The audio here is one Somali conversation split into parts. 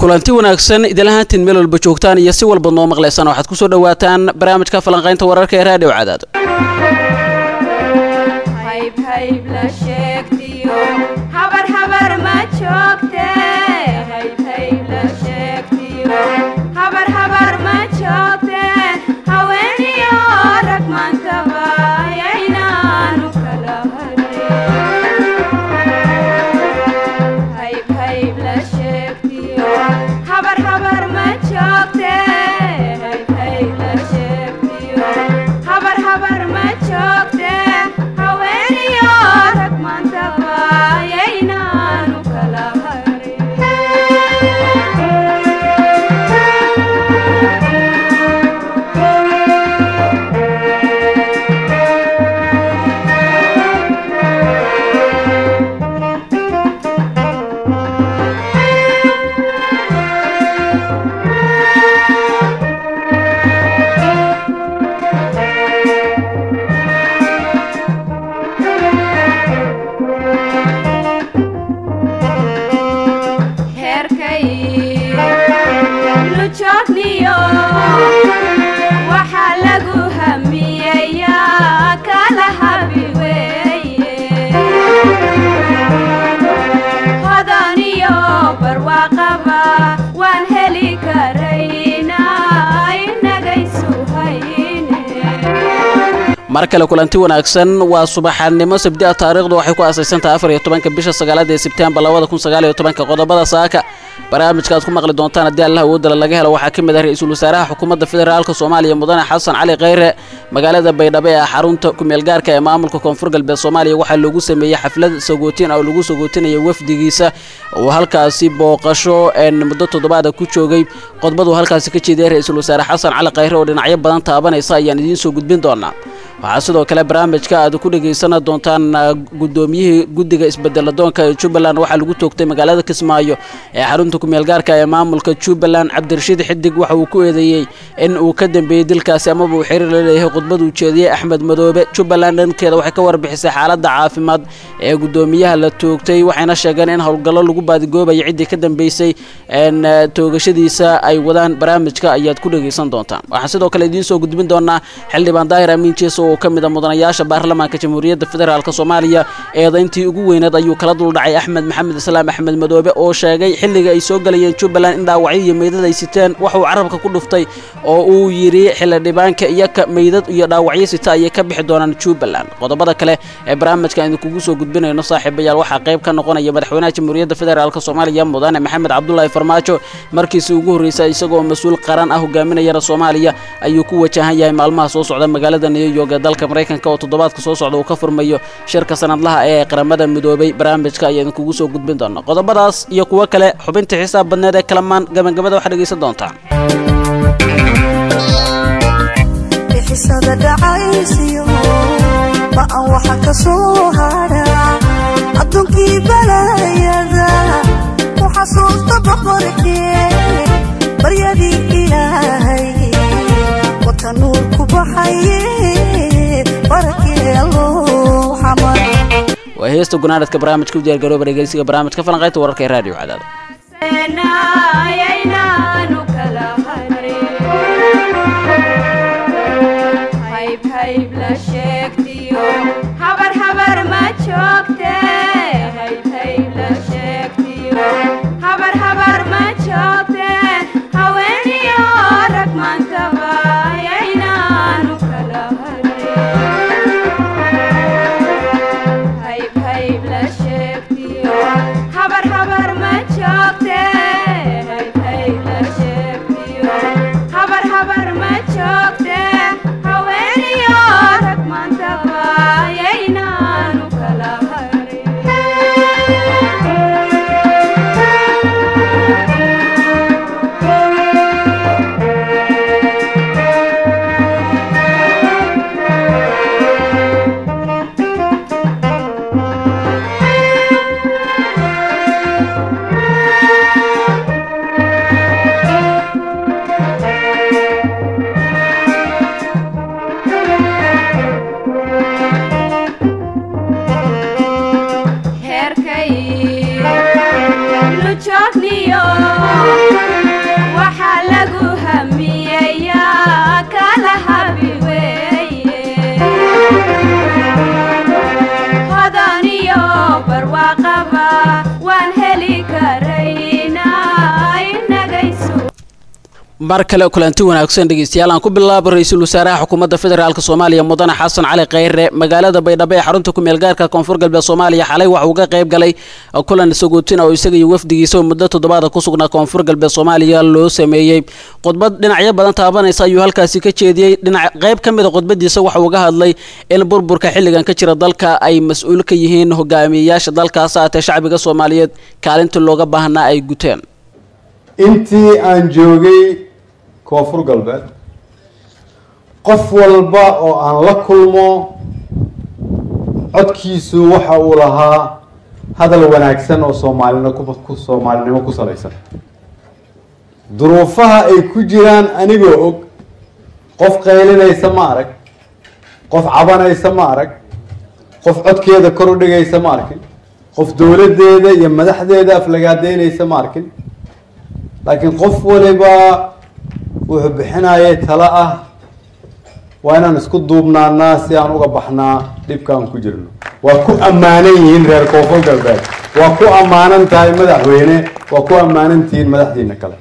kulanti wanaagsan idinlahaantiin meel walba joogtaan iyo si walba noo maqlaysaan waxaad ku soo dhowaataan barnaamijka falanqaynta wararka ee raadhiyo cadaado mar kale kulanti wanaagsan waa subaxanimo sabdia taariikhdu waxay ku aasaysantahay afar iyo tobanka bisha sagaalaad ee sebtembar labada kun sagaal iyo tobanka qodobada saaka barnaamijka aad ku maqli doontaan haddii allah awoodala laga helo waxaa ka mid ah ra-iisul wasaaraha xukuumadda federaalka soomaaliya mudane xasan cali kheyre magaalada baydhabo ee xarunta kumeelgaarka ee maamulka koonfur galbeed soomaaliya waxaa loogu sameeyey xaflad sagootin oo lagu sagootinaya wafdigiisa uu halkaasi booqasho muddo toddobaada ku joogay qodbaduu halkaasi ka jeediyay ra-iisul wasaare xasan cali kheyre oo dhinacyo badan taabanaysa ayaan idiin soo gudbin doonaa waxaa sidoo kale barnaamijka aad ku dhegaysan doontaan gudoomiyihii guddiga isbedeladoonka ee jubbaland waxaa lagu toogtay magaalada kismaayo ee xarunta kumeelgaarka ee maamulka jubbaland cabdirashiid xidig waxa uu ku eedeeyey in uu ka dambeeyey dilkaasi amaba uu xiriir la leeyahay khudbad uu jeediyey axmed madoobe jubbaland dhankeeda waxay ka warbixisay xaaladda caafimaad ee gudoomiyaha la toogtay waxayna sheegeen in howlgallo lagu baadigoobayo ciddii ka dambeysay toogashadiisa ay wadaan barnaamijka ayaad ku dhegaysan doontaan waxaan sidoo kale idiin soo gudbin doonaa xildhibaan daahir amiin jeeso oo ka mid a mudanayaasha baarlamaanka jamhuuriyadda federaalk soomaaliya eedayntii ugu weyneed ayuu kala duldhacay axmed maxamed islaam axmed madoobe oo sheegay xilliga ay soo galayeen jubbaland in dhaawacyo iyo meydad ay siteen waxuu carabka ku dhuftay oo uu yidhi xildhibaanka iyoka meydad iyo dhaawacyo sita ayay ka bixi doonaan jubbaland qodobada kale ee barnaamijka idinkugu soo gudbinayno saaxiibayaal waxaa qayb ka noqonaya madaxweynaha jamhuuriyadda federaalk soomaaliya mudane maxamed cabdulaahi farmaajo markiisii ugu horreysay isagoo mas-uul qaran ah hogaaminayana soomaaliya ayuu ku wajahan yahay maalmaha soo socda magaalada new york ee dalka maraykanka oo toddobaadka soo socda uu ka furmayo shirka sanadlaha ee qaramada midoobay barnaamijka ayaa idinkugu soo gudbin doona qodobadaas iyo kuwo kale xubinta xisaab badneed ee kalamaan gabagabada waxaad dhegaysan doontaan bixisada dhacaysiyo ba'an waxa ka soo hara adduunkii balayada ku xasuusta boqorkee baryadii ilaahay wata nuur ku baxaye waa heesta gunaanadka barnaamijka u diyaargarooba dhegeysiga barnaamijka falanqaynta wararka ee raadiyo cadaada qaba waan heli karaynaa inagaysu mar kale kulanti wanaagsan dhegeystayaal aan ku bilaabo ra-iisul wasaaraha xukuumadda federaalk soomaaliya mudane xasan cali kheyre magaalada baydhabo ee xarunta ku meelgaarka koonfur galbeed soomaaliya xalay waxa uu ka qayb galay kulan sagootina oo isaga iyo wafdigiisa oo muddo toddobaada ku sugnaa koonfur galbeed soomaaliya loo sameeyey khudbad dhinacyo badan taabanaysa ayuu halkaasi ka jeediyey dhinac qayb ka mid a khudbadiisa waxa uu uga hadlay in burburka xilligan ka jira dalka ay mas-uul ka yihiin hogaamiyeyaasha dalkaas aatee shacbiga soomaaliyeed kaalintii looga baahnaa ay guteen intii aan joogay koonfur galbeed qof walba oo aan la kulmo codkiisu waxa uu lahaa hadal wanaagsan oo soomaalino ku soomaalinimo ku salaysan duruufaha ay ku jiraan anigoo og qof qaylinaysa ma arag qof cabanaysa ma arag qof codkeeda kor u dhigaysa ma arkin qof dowladdeeda iyo madaxdeeda aflagaadeynaysa ma arkin laakiin qof waliba wuxuu bixinayay talo ah waa inaan isku duubnaanaa si aan uga baxnaa dhibka aan ku jirno waa ku ammaanan yihiin reer koonfur galbeed waa ku ammaanan tahay madaxweyne waa ku ammaanan tihiin madaxdiina kale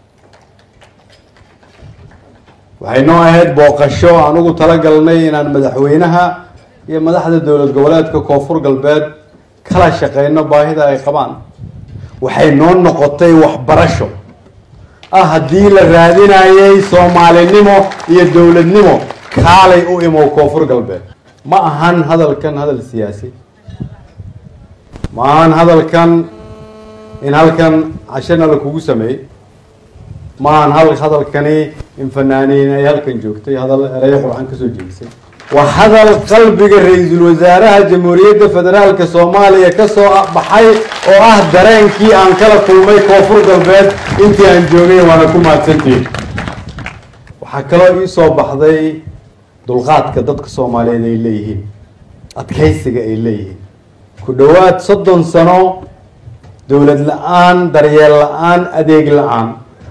waxay noo ahayd booqasho aan ugu talagalnay inaan madaxweynaha iyo madaxda dowlad goboleedka koonfur galbeed kala shaqeyno baahida ay qabaan waxay noo noqotay waxbarasho ah haddii la raadinayay soomaalinimo iyo dowladnimo kaalay u imow koonfur galbeed ma ahan hadalkan hadal siyaasi ma ahan hadalkan in halkan cashana la kugu sameeyey ma ahan hal hadalkani in fanaaniin ay halkan joogtay hadal ereyo qurxan kasoo jeedisay waa hadal qalbiga ra-iisul wasaaraha jamhuuriyadda federaalka soomaaliya kasoo baxay oo ah dareenkii aan kala kulmay koonfur galbeed intii aan joogay waana ku mahadsantihin waxaa kaloo ii soo baxday dulqaadka dadka soomaaliyeed ay leeyihiin adkaysiga ay leeyihiin ku dhowaad soddon sano dowlad la-aan daryeel la-aan adeeg la-aan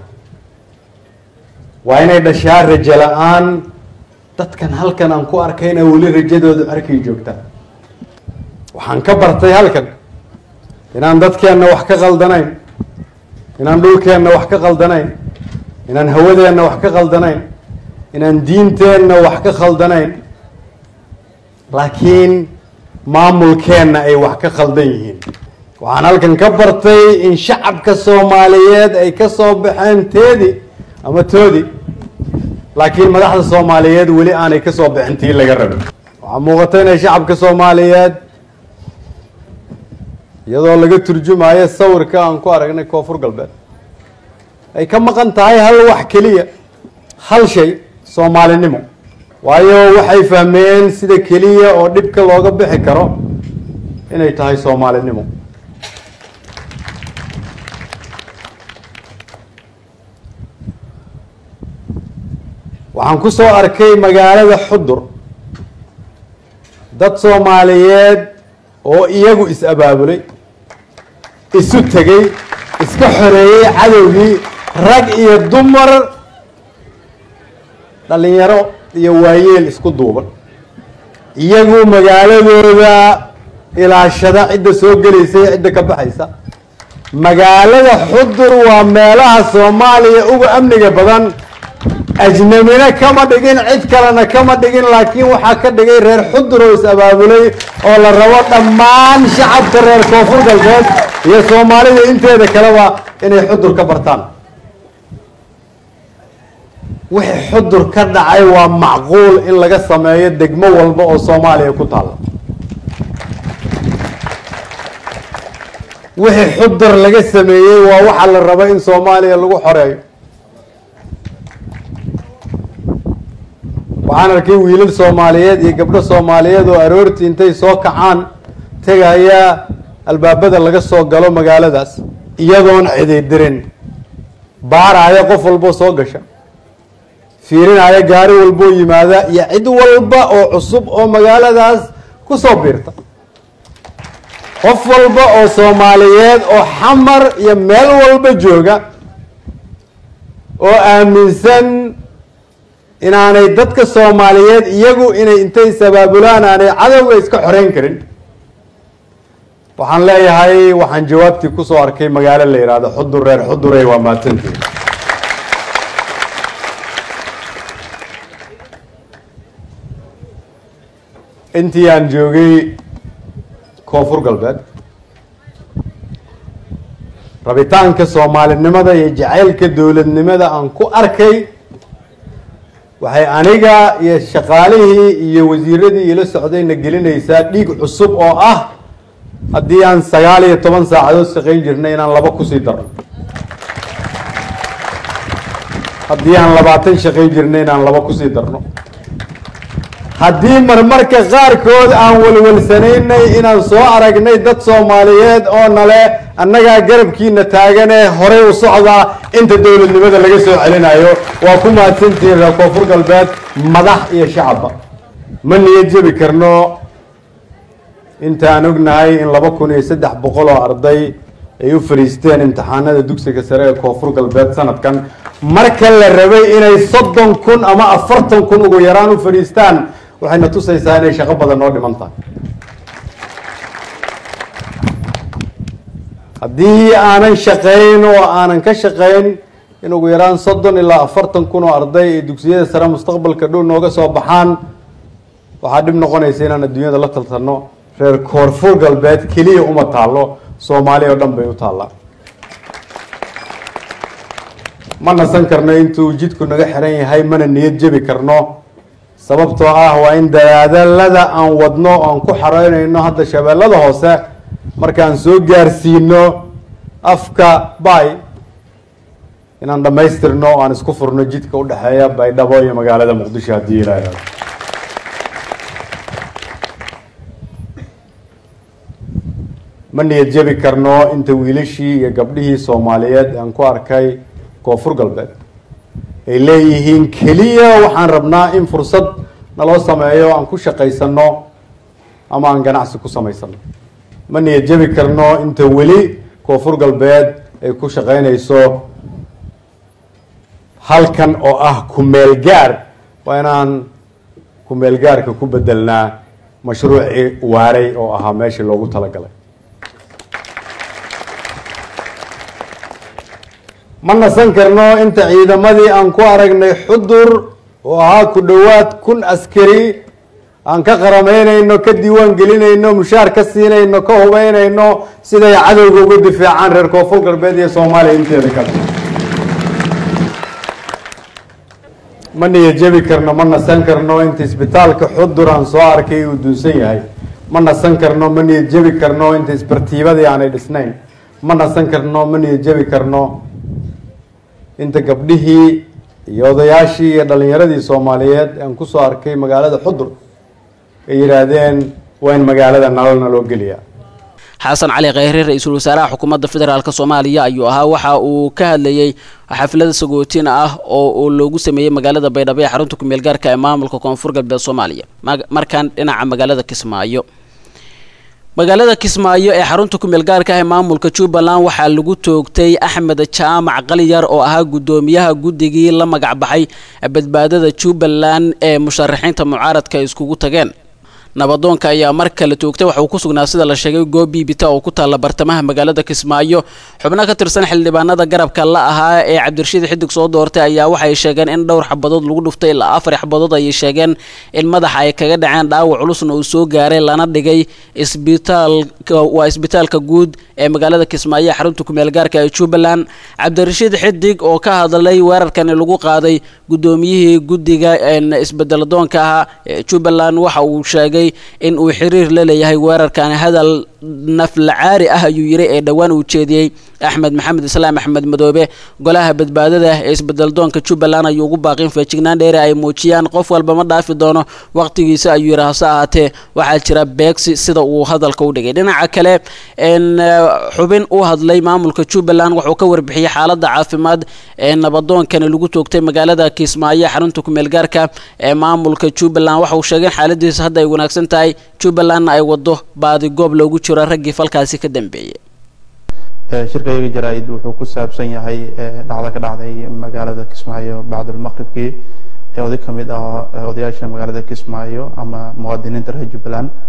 waa inay dhashaa rajo la-aan dadkan halkan aan ku arkayna weli rajadooda arkay joogtaan waxaan ka bartay halkan inaan dadkeenna wax ka qaldanayn inaan dhulkeenna wax ka qaldanayn inaan hawadeenna wax ka qaldanayn inaan diinteenna wax ka khaldanayn laakiin maamulkeenna ay wax ka khaldan yihiin waxaan halkan ka bartay in shacabka soomaaliyeed ay ka soo baxeen teedi ama toodi laakiin madaxda soomaaliyeed weli aanay ka soo bixin tii laga rabin waxaa muuqata inay shacabka soomaaliyeed iyadoo laga turjumayo sawirka aan ku aragnay koonfur galbeed ay ka maqan tahay hal wax keliya hal shay soomaalinimo waayo waxay fahmeen sida keliya oo dhibka looga bixi karo inay tahay soomaalinimo waxaan ku soo arkay magaalada xudur dad soomaaliyeed oo iyagu is-abaabulay isu tegay iska xoreeyey cadowgii rag iyo dumar dhalinyaro iyo waayeel isku duuban iyagu magaaladooda ilaashada cidda soo gelaysa iyo cidda ka baxaysa magaalada xudur waa meelaha soomaaliya uga amniga badan ajnamina kama dhigin cid kalena kama dhigin laakiin waxaa ka dhigay reer xudur oo is-abaabulay oo la rabo dhammaan shacabka reer koonfur galbeed iyo soomaalida inteeda kaleba inay xudur ka bartaan wixii xudur ka dhacay waa macquul in laga sameeyo degmo walba oo soomaaliya ku taalla wixii xudur laga sameeyey waa waxa la rabo in soomaaliya lagu xoreeyo waxaan arkay wiilal soomaaliyeed iyo gabdho soomaaliyeed oo aroortii intay soo kacaan tegaya albaabada laga soo galo magaaladaas iyadoon cididirin baaraya qof walboo soo gasha fiirinaya gaari walboo yimaada iyo cid walba oo cusub oo magaaladaas ku soo biirta qof walba oo soomaaliyeed oo xamar iyo meel walba jooga oo aaminsan inaanay dadka soomaaliyeed iyagu inay intay sabaabulaan aanay cadowga iska xoreyn karin waxaan leeyahay waxaan jawaabtii kusoo arkay magaalo la yidhaahdo xudur reer xudurey waa mahadsantiin intii aan joogay koonfur galbeed rabitaanka soomaalinimada iyo jacaylka dowladnimada aan ku arkay waxay aniga iyo shaqaalihii iyo wasiiradii ila socdayna gelinaysaa dhiig cusub oo ah haddii aan sagaal iyo toban saacadood shaqayn jirnay inaan laba kusii darno haddii aan labaatan shaqayn jirnay inaan laba kusii darno haddii marmarka qaarkood aan walwalsanaynay inaan soo aragnay dad soomaaliyeed oo nale annagaa garabkiina taagane horay u socdaa inta dowladnimada laga soo celinayo waa ku mahadsantihiin reer koonfur galbeed madax iyo shacabba ma niyad jebi karno intaan ognahay in laba kun iyo saddex boqol oo arday ay u fadhiisteen imtixaanada dugsiga sare ee koonfur galbeed sanadkan marka la rabay inay soddon kun ama afartan kun ugu yaraan u fadhiistaan waxayna tusaysaa inay shaqo badan noo dhiman tahay haddii aanan shaqayn oo aanan ka shaqayn in ugu yaraan soddon ilaa afartan kun oo arday ay dugsiyada sare mustaqbalka dhow nooga soo baxaan waxaa dhib noqonaysa inaan adduunyada la taltanno reer koonfur galbeed keliya uma taallo soomaali oo dhan bay u taallaa ma nasan karno intuu jidku naga xiran yahay mana niyad jebi karno sababtoo ah waa in dadaadalada aan wadno oan ku xareynayno hadda shabeellada hoose markaan soo gaarsiino afka bay inaan dhammaystirno o aan isku furno jidka u dhexeeya baydhabo iyo magaalada muqdisho haddii ilaaha ma niyad jebi karno inta wiilashii iyo gabdhihii soomaaliyeed aan ku arkay koonfur galbeed ay leeyihiin keliya waxaan rabnaa in fursad naloo sameeyo aan ku shaqaysano ama aan ganacsi ku samaysano ma niyad jebi karno inta weli koonfur galbeed ay ku shaqaynayso halkan oo ah kumeel gaar waa inaan kumeel gaarka ku bedelnaa mashruucii waaray oo ahaa meeshii loogu talagalay ma nasan karno inta ciidamadii aan ku aragnay xudur oo ahaa ku dhowaad kun askari aan ka qaramaynayno ka diiwaan gelinayno mushaar ka siinayno ka hubeynayno siday cadowga uga difaacaan reer koonfur galbeed iyo soomaaliya inteeda kale ma niyad jebi karno ma nasan karno inta isbitaalka xudur aan soo arkay uu dunsan yahay ma nasan karno ma niyad jebi karno inta isbartiibadii aanay dhisnayn ma nasan karno ma niyad jebi karno inta gabdhihii iyo odayaashii iyo dhalinyaradii soomaaliyeed aan kusoo arkay magaalada xudur ay yidhaahdeen waa in magaalada nalana loo geliyaa xasan cali kheyre ra-iisul wasaaraha xukuumadda federaalk soomaaliya ayuu ahaa waxa uu ka hadlayey xaflada sagootin ah oo loogu sameeyey magaalada baydhabo ee xarunta kumeel gaarka ee maamulka koonfur galbeed soomaaliya markaan dhinaca magaalada kismaayo magaalada kismaayo ee xarunta kumeel gaarka ah ee maamulka jubbaland waxaa lagu toogtay axmed jaamac qaliyar oo ahaa guddoomiyaha guddigii la magac baxay badbaadada jubbaland ee musharaxiinta mucaaradka ay iskugu tageen nabadoonka ayaa mar kale toogtay waxa uu ku sugnaa sida la sheegay goob biibita oo ku taalla bartamaha magaalada kismaayo xubno ka tirsan xildhibaanada garabka la ahaa ee cabdirashiid xidig soo doortay ayaa waxay sheegeen in dhowr xabadood lagu dhuftay ilaa afar xabadood ayay sheegeen in madaxa ay kaga dhaceen dhaawac culusna uu soo gaaray lana dhigay isbitaalka waa isbitaalka guud ee magaalada kismaayo ee xarunta kumeel gaarka ee jubbaland cabdirashiid xidig oo ka hadlay weerarkani lagu qaaday guddoomiyihii guddiga isbedeladoonka ahaa ee jubbaland waxa uu sheegay in uu xiriir la leeyahay weerarkan hadal naflacaari ah ayuu yiri ee dhowaan uu jeediyey axmed maxamed islaam axmed madoobe golaha badbaadada ee isbedeldoonka jubbaland ayuu ugu baaqin feejignaan dheere ay muujiyaan qof walba ma dhaafi doono waqtigiisa ayuu yidhi hase ahaatee waxaa jira beegsi sida uu hadalka u dhigay dhinaca kale xubin u hadlay maamulka jubbaland wuxuu ka warbixiyey xaaladda caafimaad ee nabadoonkani lagu toogtay magaalada kismaayo xarunta kumeel gaarka ee maamulka jubbaland waxa uu sheegay in xaaladiisa hadda ay wanaagsan tahay jubbalandna ay wado baadi goob loogu jiro raggii falkaasi ka dambeeyey shirkayga jaraa-id wuxuu ku saabsan yahay dhacdo ka dhacday magaalada kismaayo bacdulmaqribkii ee oday ka mid ah odayaasha magaalada kismaayo ama muwaadiniinta reer jubbaland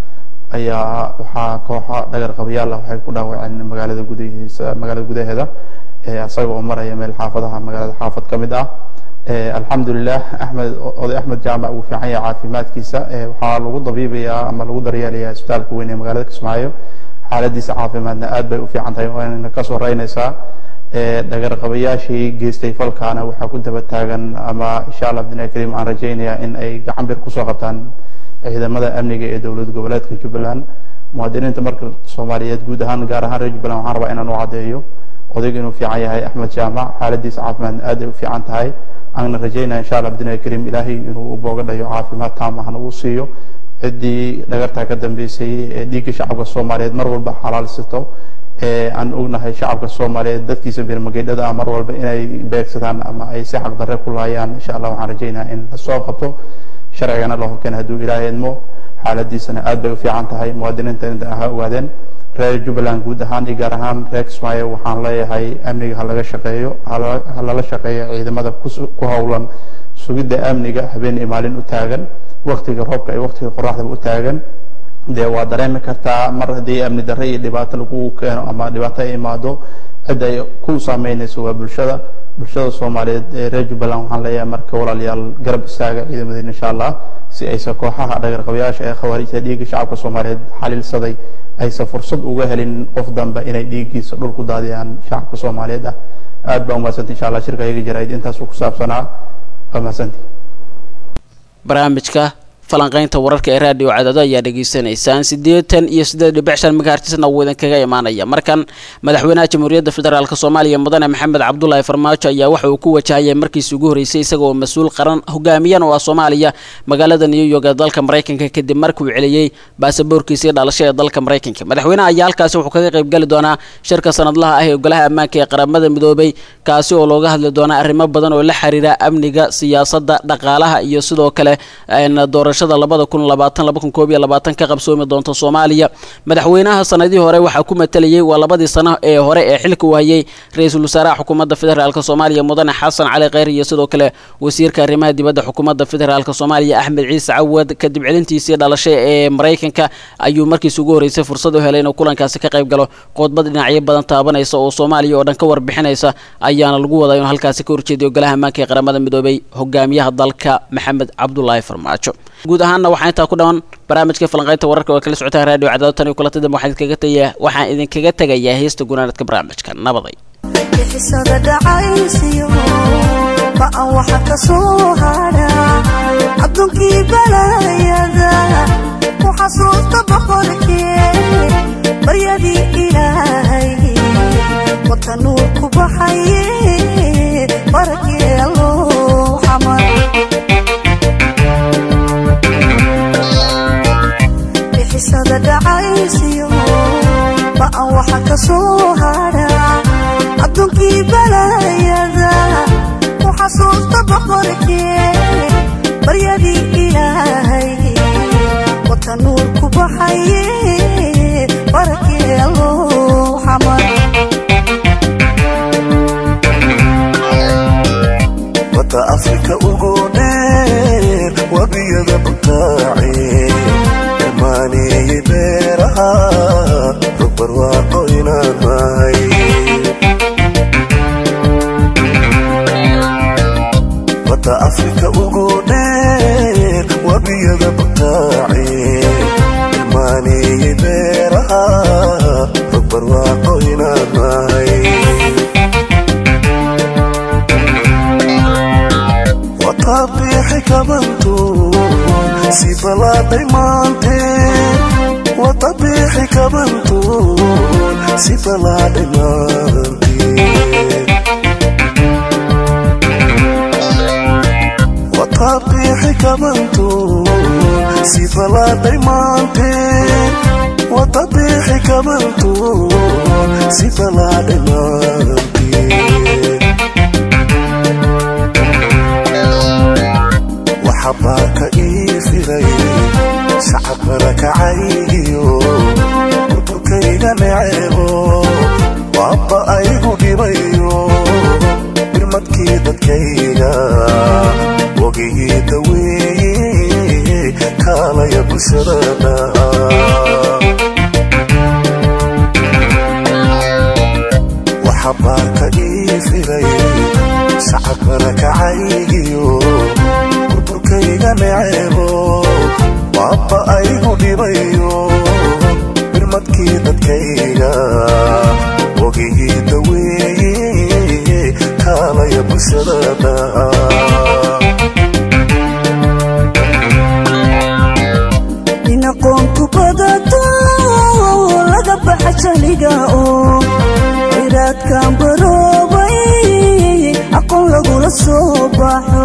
ayaa waxaa kooxa dhagar qabayaal ah waxay ku dhaawaceen magaalada gudahiisa magaalada gudaheeda isaga oo maraya meel xaafadaha magaalada xaafad ka mid ah alxamdulilah axmed oday axmed jaamac uu fiican yahay caafimaadkiisa waxaa lagu dabiibayaa ama lagu daryeelayaa isbitaalka weyn ee magaalada kismaayo xaaladiisa caafimaadna aad bay u fiican tahay waana ka soo reynaysaa dhagar qabayaashii geystay falkaana waxaa ku daba taagan ama insha allah bidnaa kariim aan rajaynayaa in ay gacan bir kusoo qabtaan ciidamada amniga ee dowlad goboleedka jubbaland muwaadiniinta marka soomaaliyeed guud ahaan gaar ahaan reer jubbaland waxaan rabaa inaan u caddeeyo odayga inuu fiican yahay axmed jaamac xaaladiisa caafimaadna aad ay u fiican tahay aanna rajaynaya insha allah bidnaa kariim ilaahay inuu u booga dhayo caafimaad taam ahna uu siiyo ciddii dhagartaa ka dambeysay ee dhiigga shacabka soomaaliyeed mar walba xalaalsato aan ognahay shacabka soomaaliyeed dadkiisa birmageydhada ah mar walba inay beegsadaan ama ay si xaqdarre ku laayaan insha allah waxaan rajaynayaa in lasoo qabto sharcigana la horkeena hadduu ilaahay idmo xaaladiisana aad bay u fiican tahay muwaadiniinta inta ha ogaadeen reer jubbaland guud ahaan iyo gaar ahaan reer kismaayo waxaan leeyahay amniga ha laga shaqeeyo ha lala shaqeeyo ciidamada ku howlan sugidda amniga habeen iyo maalin u taagan waktiga roobka iyo waktiga qoraxdaba u taagan dee waa dareemi kartaa mar haddii amni darre iyo dhibaato lagu keeno ama dhibaato ay imaado cid ay ku saameynayso waa bulshada bulshada soomaaliyeed ee reer jubbaland waxaan leeyahay marka walaalayaal garab istaaga ciidamadeena insha allah si aysan kooxaha dhagar qabayaasha ee khawaarijta dhiigga shacabka soomaaliyeed xaliilsaday aysan fursad uga helin qof dambe inay dhiiggiisa dhul ku daadiyaan shacabka soomaaliyeed ah aad baa umahadsanti insha allah shirka iyaga jaraa'id intaasuu ku saabsanaa waa mahadsanti barnaamijka falanqaynta wararka ee raadiyo cadado ayaa dhegaysanaysaan siddeetan iyo siddeed dhibic shan megahertisna wuu idinkaga imaanaya markan madaxweynaha jamhuuriyadda federaalk soomaaliya mudane maxamed cabdulaahi farmaajo ayaa waxa uu ku wajahayay markiisi ugu horreysay isagaoo mas-uul qaran hogaamiyan oo ah soomaaliya magaalada new york ee dalka maraykanka kadib markuu celiyey baasaboorkiisii dhalasho ee dalka maraykanka madaxweynaha ayaa halkaasi wuxuu kaga qaybgeli doonaa shirka sanadlaha ah ee golaha ammaanka ee qaramada midoobay kaasi oo looga hadli doonaa arrimo badan oo la xiriira amniga siyaasadda dhaqaalaha iyo sidoo kale doorashada labada kun labaatan laba kun koob iyo labaatan ka qabsoomi doonta soomaaliya madaxweynaha sanadihii hore waxaa ku matalayay waa labadii sano ee hore ee xilka uu hayay ra-iisul wasaaraha xukuumadda federaalk soomaaliya mudane xasan cali kheyr iyo sidoo kale wasiirka arrimaha dibadda xukuumadda federaalk soomaaliya axmed ciise cawad kadib celintiisii dhalashay ee maraykanka ayuu markiisi ugu horreysay fursad u helay inuu kulankaasi ka qayb galo qoodbad dhinacyo badan taabanaysa oo soomaaliya oo dhan ka warbixinaysa ayaana lagu wadaa inuu halkaasi ka horjeediyo golaha ammaanka ee qaramada midoobay hogaamiyaha dalka maxamed cabdulaahi farmaajo guud ahaanna waxaa intaa ku dhawan barnaamijka falanqaynta wararka oo kala socotaan radio cadaado tan iyo kulanta dambe waxaan idinkaga tagayaa waxaan idinkaga tegayaa heesta gunaanadka barnaamijka nabaday bixisada dhacaysiyo ba'an waxa ka soo hadha adduunkii balayada ku xasuusta boqorkee baryadii ilaahay wata nuur ku baxaye barakee alloo xamar bixisada dhacaysiyo ba'an waxa ka soo hadha adduunkii balayada ku xasuusta boqorkee baryadii ilaahay wata nuur ku baxaye barakee alloo xamar wata afrika ugu dheer wabiyada butaace dhamaaneeyey beeraha rugbarwaaqo inaan mahay wata afrika ugu dheer wabiyada butaace dhamaaneeyey beeraha rugbarwaaqo inaan mahay watabiixi kabantu si balaaday maanteen watabiixi kabantu si balaaday maanteen watabiixi kabantu si balaaday maanteen watabiixi kabantu si balaaday maanteen waxabaaka ii firay shacabkana kacaygiyo burburkayga neceebo waaba aygu dhibayo birmadkii dadkayga wogigii daweeye kaalaya bulshadana firay sacab barakacaygiyo burburkayga neceebo baaba aygu dhibayo birmadkii dadkayga wogigii daweeye kaalaya bulshadada in aqoonku badato laga baxa jaliga oo khayraadkan baroobay aqoon lagula soo baxo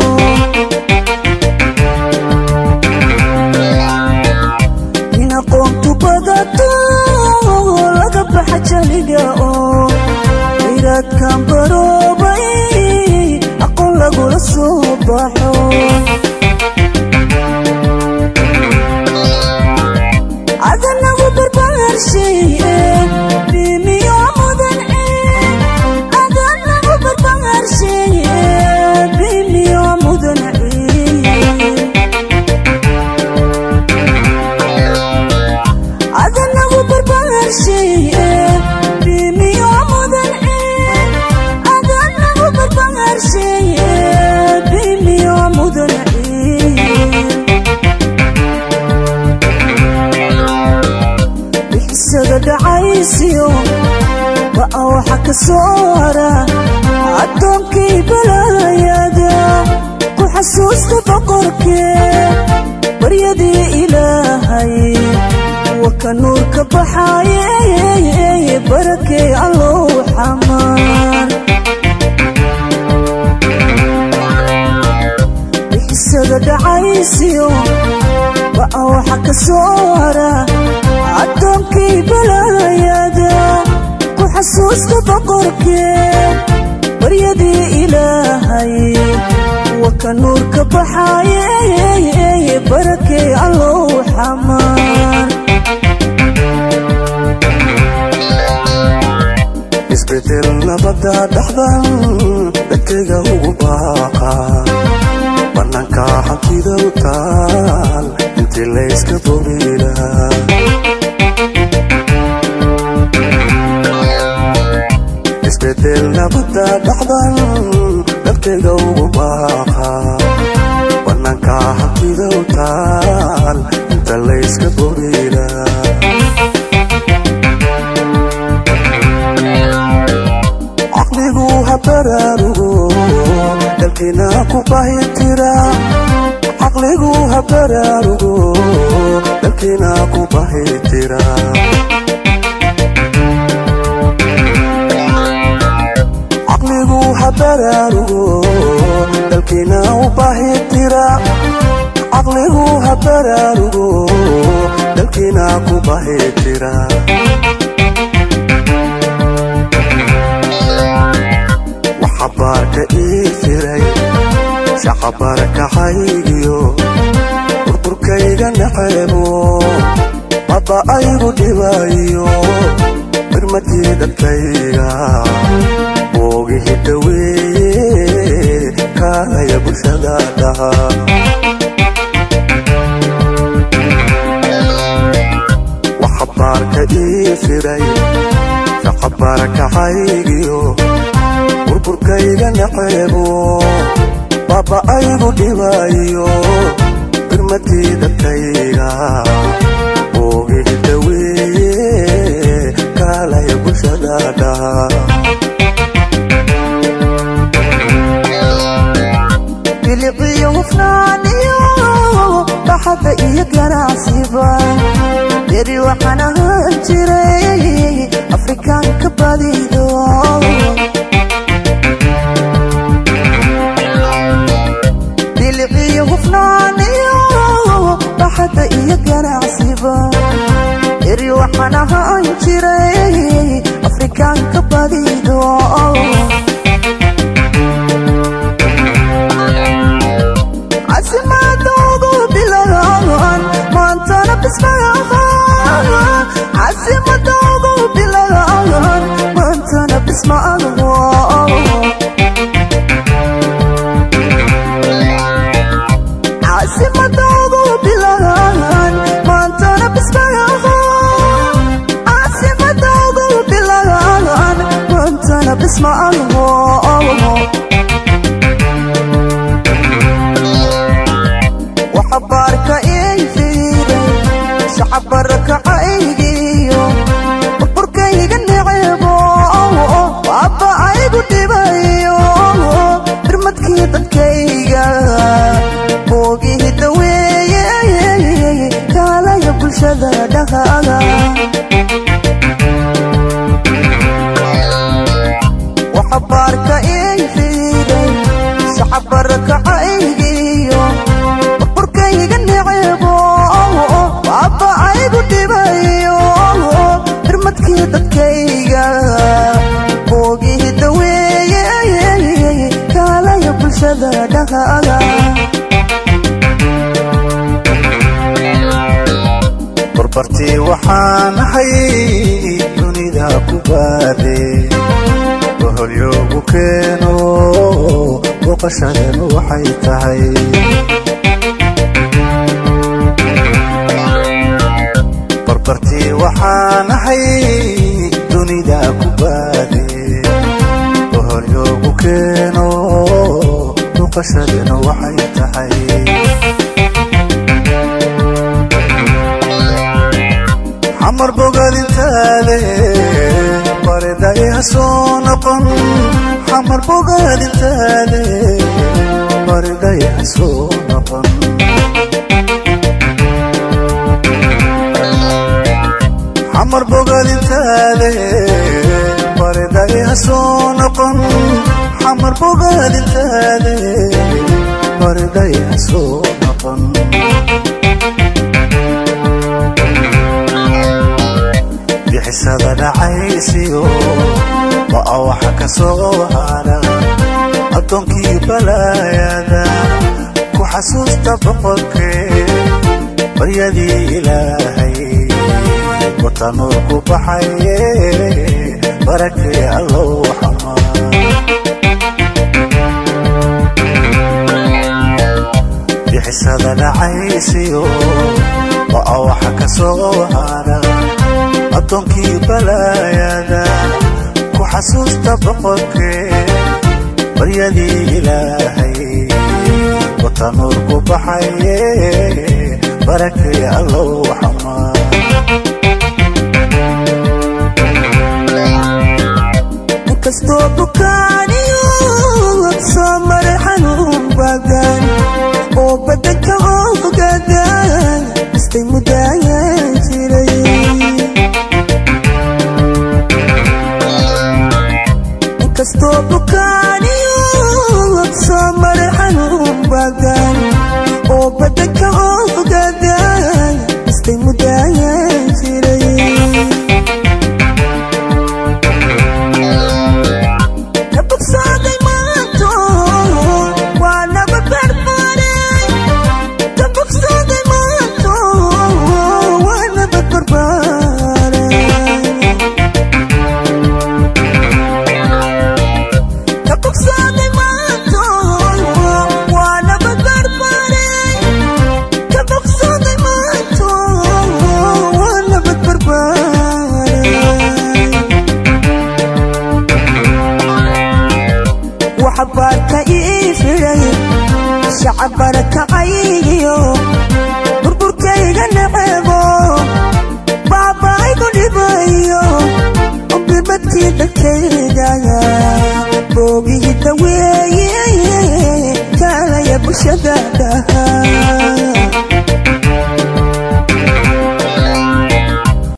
in aqoonku badato laga baxa jaliga oo khayraadkan baroobay aqoon lagula soo baxo adanagu barbaarshaye bimiyo mudan adanagu barbaarshaye bimiyo mudan adanagu barbaarshaye bimiyo mudan adanagu barbaarshaye bimiyo mudan bixisada dhacaysiyo ba'a waxa ka soo hara addoonkii balaayada ku xasuusta boqorkee baryadii ilaahay wa ka nuurka baxaaye barakee allow xamaar bixisada dhacaysiyo ba'a waxa ka soo hara addoonkii balaayada ku xasuusta boqorkee baryadii ilaahay wa ka nuurka baxaaye barakee allow xamaar isbedel nabada dhaxdan dadkayga ugu baaqa bannaanka hantida u taal intii layska bobilaha isbedel nabada dhaxdan dadkayga ugu baaqa bannaanka hantida u taal inta layska bobilaha caqligu ha baraarugo dalkiina ku bahitira caqligu ha baraarugo dalkiina ku bahitira caqligu ha baraarugo dalkiina u bahitira caqligu ha baraarugo dalkiina ku bahitira waxabaarka ii firay shaqabarkahaygiyo burburkayga naceebo baba aygu dhibayo birmadii dadkayga boogihi daweeye kaalaya bulshada dhaha waxabaarka ii firay shaqabarkahaygiyo burburkayga naceebo baba aygu dhibayo birmadii dadkayga boogihi daweeye kaalaya bulshada dhaha biliciyo hufnaaniyo dhaxada iyo ganacsiba beri waxaan ahaan jiray afrikaanka badido biliciyo hufnaaniyo dhaxada iyo ganacsiba beri waxaan ahaan jiray afrikaanka badido casimadoodu bilagaan maantana bismaagaan casimadoodu bilagaan maantana bismaagaan casimadoodu bilagaan maantana bismaagaan casimadoodu bilagaan maantana bismaagaan waxabaarka ii fiiray shacabarakacaygiyo burburkayga necebo baaba aygu dhibayo birmadkii dadkayga boogihii daweeye kaalaya bulshada dhaqaaga waxabaarka ii fiiray shacabarakacaygiyo burburkayga necebo baaba aygu dhibayo birmadkii dadkayga boogihii daweeye kaalaya bulshada dhaqaaga barbartii waxaan ahay dunida ku baade boholyoogu keeno booqashadeenu waxay tahay barbartii waxaan ahay dunida ku baade boholyoogu keeno booqashadeenu waxay tahay xamar bogaadintaade baridhay ha soo noqon xamar bogaadintaade baridhay ha soo noqon xamar bogaadintaade baridhay ha soo noqon xamar bogaadintaade baridhay ha soo noqon bixisada dhacaysiyo waa waxa ka soo hara addoonkii balaayada ku xasuusta boqorkee baryadii ilaahay wata nuur ku baxaye barakee allow xamaa bixisada dhacaysiyo waa waxa ka soo hara addoonkii balaayada ku xasuusta boqorkee baryadii ilaahay wata nuur ku baxaye barakee allow xamaa inkastoo bukaaniyo soo maray xanuun badan oo badanka ogadan istay mudaayan jiray inkastoo bukaaniyo soo maray xanuun badan oo badanka ogadan istay mudaayan jiray ka bogsaaday maanto waa naba barbaaray ka bogsaaday maanto waa naba barbaaray ka bogsaaday maanto waa naba barbaaray ka bogsaaday maanto waa naba barbaaray waxbaarka ii firay shacabarakacaygiyo burburkayga necebo baabaaygu dhibayo birmadkii dadkayga boogihii daweeye kaalaya bulshada dhaha